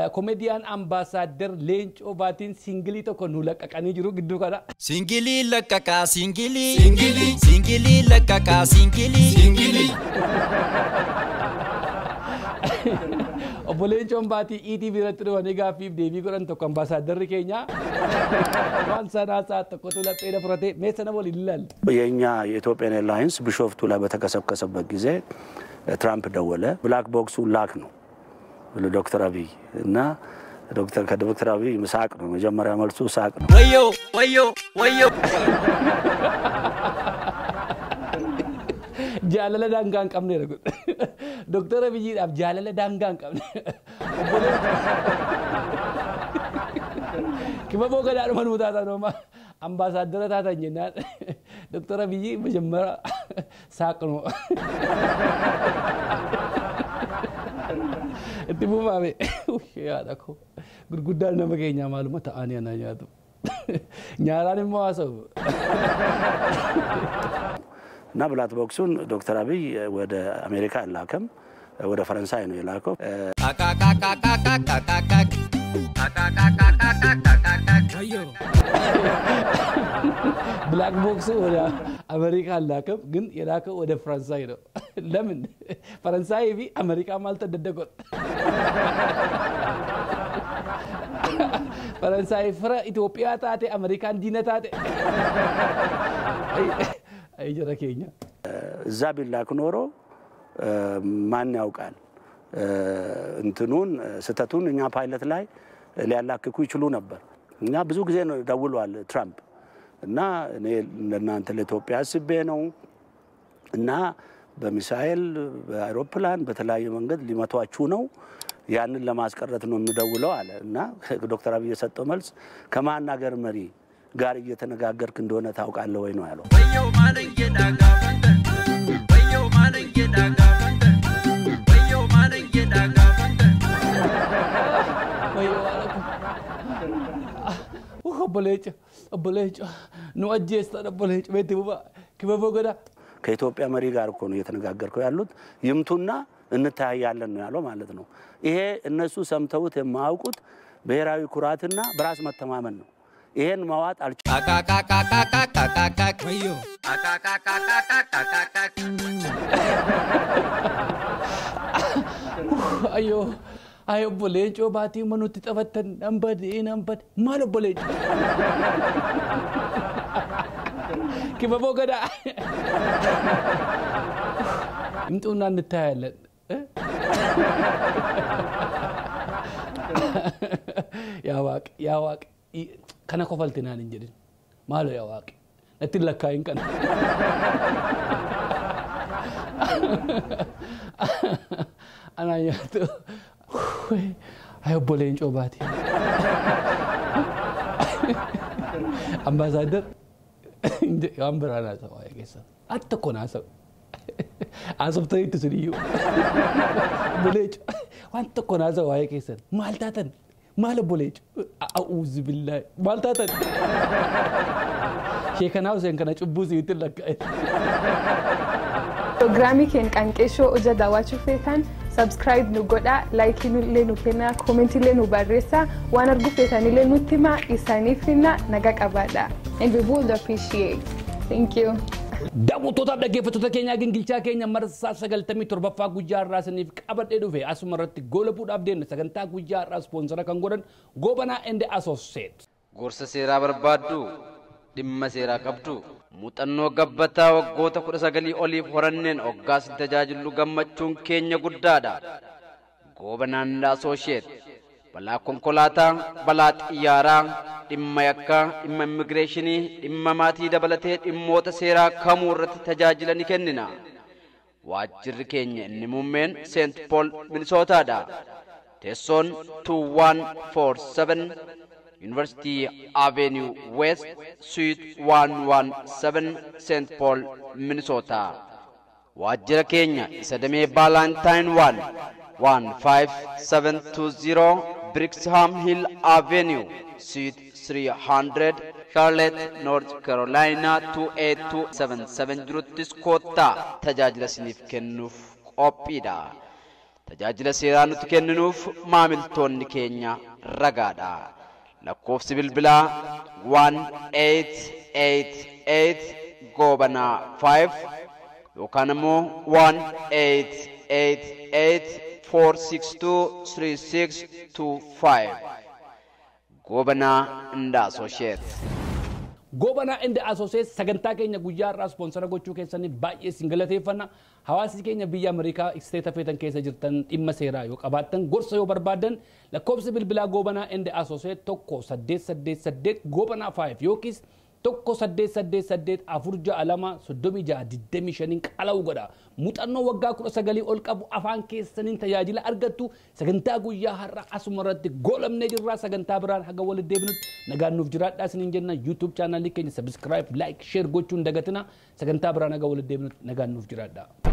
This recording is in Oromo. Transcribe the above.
komediyaan ambaasaaddar Leencoo Baatiin singilii tokko nu laqqaqanii jiru gidduu kana. Singilii laqqaqaa singilii. Singilii. Singilii laqqaqaa singilii. Singilii. Obbo Leencoon Baatii ETV irratti dhufanii gaaffiif deebii godhan tokko ambaasaadarri keenya waan sanaa ሰዓት tokkotu laphee fudhatee mee sana waliin ilaalla. የእኛ የኢትዮጵያን ኤርላይንስ ቢሾፍቱ ላይ በተከሰከሰበት ጊዜ ትራምፕ ደወለ። ብላክ ቦክሱ ላክ ነው ዶክተር አብይ እና ዶክተር ከዶክተር አብይ ሳቅ ነው መጀመሪያ መልሱ ሳቅ ነው። ወዮ ወዮ ወዮ jaalala daangaa hin qabne jedha doktara biyyiidhaaf jaalala daangaa hin qabne kibaboo gadaadhuma nuu taatan hooma ambaasaaddara taatan jennaan doktara biyyi majammara saaqnu itti buufaame yaada koo gurguddaan nama keenyaa maaluma ta'anii ana nyaatu nyaaraan immoo haasa'u እና ብላክ ቦክሱን ዶክተር አብይ ወደ አሜሪካ አላከም፣ ወደ ፈረንሳይ ነው የላከው። አቃቃቃቃቃቃቃቃቅ አቃቃቃቃቃቃቃቅ ወዮ ብላክ ቦክስ ወደ አሜሪካ አላከም፣ ግን የላከው ወደ ፈረንሳይ ነው። ለምን ፈረንሳይ ቢ አሜሪካ ማልተደደጎን ፈረንሳይ ፍረ ኢትዮጵያ ታቴ አሜሪካን ዲነ ታቴ አይ ጀረ ኬኛ እዛ ቢላክ ኖሮ ማን ያውቃል እንትኑን ስተቱን እኛ ፓይለት ላይ ሊያላክኩ ይችሉ ነበር። እኛ ብዙ ጊዜ ነው ደውሏል ትራምፕ እና እኔ ለእናንተ ለኢትዮጵያ አስቤ ነው እና በሚሳኤል በአይሮፕላን በተለያየ መንገድ ሊመቷችሁ ነው ያንን ለማስቀረት ነው የምደውለው አለ እና ዶክተር አብይ የሰጠው መልስ ከማን ሀገር መሪ ጋር እየተነጋገርክ እንደሆነ ታውቃለህ ወይ ነው ያለው። ወዮ ማለንጌ ዳጋ ፈንተ ወዮ ማለንጌ ዳጋ ፈንተ ወዮ ማለንጌ ዳጋ ፈንተ ወዮ አለኩ ኦቦሌጭ ኦቦሌጭ ኑ አጄስታ ኦቦሌጭ ቤት ቡባ ክበቦ ገዳ ከኢትዮጵያ መሪ ጋር እኮ ነው እየተነጋገርከው ያሉት ይምቱና እንተያያለን ነው ያለው ማለት ነው። ይሄ እነሱ ሰምተውት የማያውቁት ብሔራዊ ኩራትና በራስ መተማመን ነው። ይሄን መዋጥ አልቻ አቃቃቃቃቃቃቃቅ ወዮ አቃቃቃቃቃቃቃቅ አዮ አይ ኦቦሌጮ ባቲ መኑት ጠፈተን ነንበድ ነንበድ ማል ኦቦሌጮ ክበቦ ገዳ ይምጡና እንታያለን እ? ያዋቅ ያዋቅ ከነ ኮፈልትናን እንጀድን ማሎ ያዋቅ ነትን ለካይን ቀን አናኛቱ አይ ኦቦሌንጮ ባቲ አምባሳደር waan biraan haasa'u waa'ee keessan ati tokko na haasa'u haasoftaniitti sun iyyuu boleecu waan tokko na haasa'u waa'ee keessan maal taatan maal boleecu a'uuzu billaahi maal taatan sheekanaa Huseen kana cubbuu si'itti lakkaa'e. Pirogiraamii keenya qanqeeshoo ija daawwachuu feetan sabskiraayib nu godhaa laayikii illee nu kennaa koomentii illee nu barreessaa waan arguu feetanillee nutti himaa isaaniif finna naga qabaadha. And we would appreciate. Thank you. Daawwattootaaf dhaggeeffattoota keenyaa gingilchaa keenya marsaa sagaltamii torbaffaa guyyaa har'aa saniif qabadhee dhufe asuma irratti goolabuudhaaf deemna sagantaa guyyaa har'aa ispoonsara kan godhan Goobanaa Ende Asooseet. gorsa seeraa barbaaddu dhimma seeraa qabdu muuxannoo gabbataa waggoota kudha sagalii oliif horanneen hoggaas tajaajillu gammachuun keenya guddaadha goobanaan asooshiyet balaa konkolaataa balaa xiyyaaraa dhimma yakkaa dhimma immigireeshinii dhimma maatii dabalatee dhimmoota seeraa kamuu irratti tajaajila ni kennina waajjirri keenya inni muummeen seent pool minisootaadha teessoon 2147 University Avenue West, Suite 117, St. Paul, Minnesota. Waajjira keenya isa damee Valentine 1 15720 Brixham Hill Avenue, Suite 300, Charlotte, North Carolina 28277 jiruttis koottaa tajaajila isiniif kennuuf qophiidha. tajaajila seeraa nuti kenninuuf maamiltoonni keenya ragaadha. Lakkoofsi bilbilaa 1888 goobanaa 5 yookaan immoo 1888 4623625 goobanaa inda associate Goobanaa Inde Asoosees sagantaa keenya guyyaa irraa ispoonsara gochuu keessaniif baay'ee isin galateeffanna. Hawaasni keenya biyya Ameerikaa isteeta feetan keessa jirtan dhimma seeraa yoo qabaattan gorsa yoo barbaadan lakkoofsi bilbilaa Goobanaa Inde Asooseet tokko saddeet saddeet saddeet Goobanaa 5 yookiis tokko saddeet saddeet saddeet afur ja'a lama soddomii ja'a digdamii shaniin qala'u godha. Muuxannoo waggaa kudha sagalii ol qabu afaan keessaniin tajaajila argattu sagantaa guyyaa har'a asuma irratti goolamnee jirraa sagantaa biraan haga walitti deebinutti nagaan nuuf jiraadhaa isiniin jenna yuutuub chaanaalii keenya sabiskiraayib laayik sheer gochuun dagatina sagantaa biraan haga walitti deebinutti nagaan nuuf jiraadhaa.